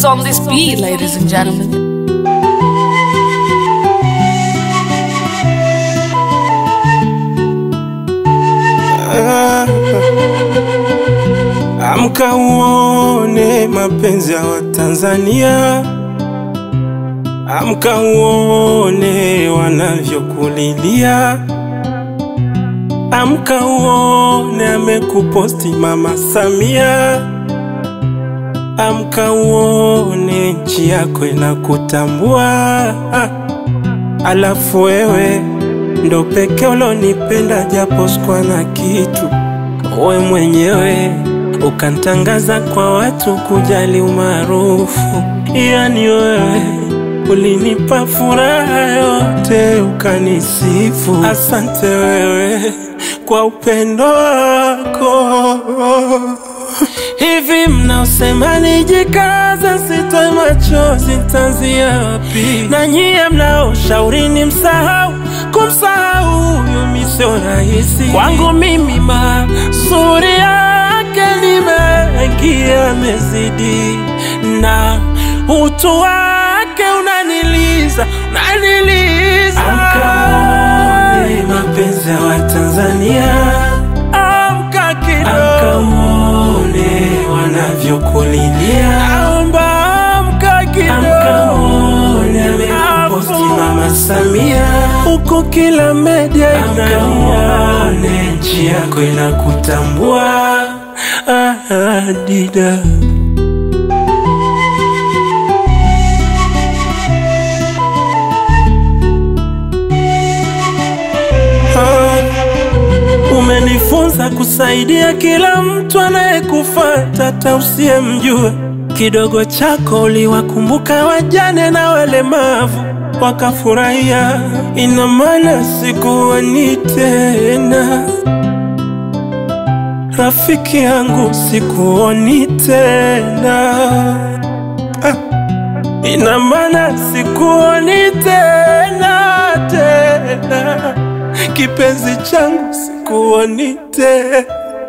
is on this beat, ladies and gentlemen. Amka uone mapenzi ya Watanzania, amka uone wanavyokulilia, amka uone amekuposti Mama Samia, amka uone nchi yako inakutambua. Alafu wewe ndo peke ulonipenda japo sikuwa na kitu, we mwenyewe ukantangaza kwa watu kujali umaarufu. Yani wewe ulinipa furaha yote ukanisifu. Asante wewe kwa upendo wako. Hivi mnaosema nijikaza, sitoe machozi, nitaanzia wapi? Na nyie mnaoshauri ni msahau, kumsahau huyu mi sio rahisi. Kwangu mimi mazuri yake ni mengi yamezidi, na utu wake unaniliza, unaniliza. Amkaone mapenzi ya Watanzania, amka kidogo, amkaone wanavyokulilia, naomba amka kidogo, amkaone amekuposti Mama Samia huko kila media inalia, nchi yako inakutambua. Ah, Dida. Ah, Umenifunza kusaidia kila mtu anayekufuata hata usiyemjua. Kidogo chako uliwakumbuka wajane na walemavu wakafurahia. Ina maana sikuoni tena, rafiki yangu, sikuoni tena. Ah, ina maana sikuoni tena tena, kipenzi changu, sikuoni tena.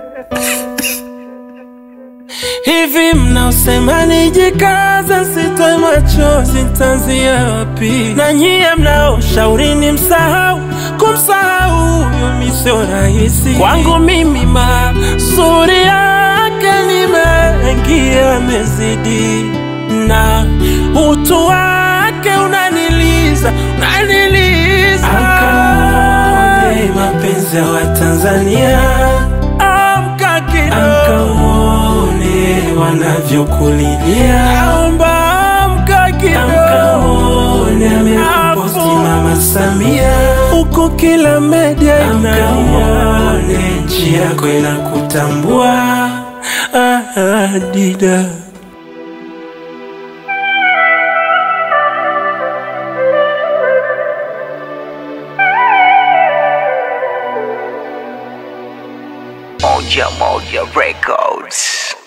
Hivi mnaosema nijikaza, sitoe machozi, nitaanzia wapi? Na nyie mnaoshauri ni msahau, kumsahau huyu mi sio rahisi. Kwangu mimi mazuri yake ni mengi yamezidi, na utu wake unaniliza, unaniliza. Amkaone mapenzi ya Watanzania, amka kidogo wanavyokulilia, naomba amka kidogo, amekuposti Mama Samia huko kila media inalia, nchi yako inakutambua. Ah, ah, Dida. Moja Moja Records.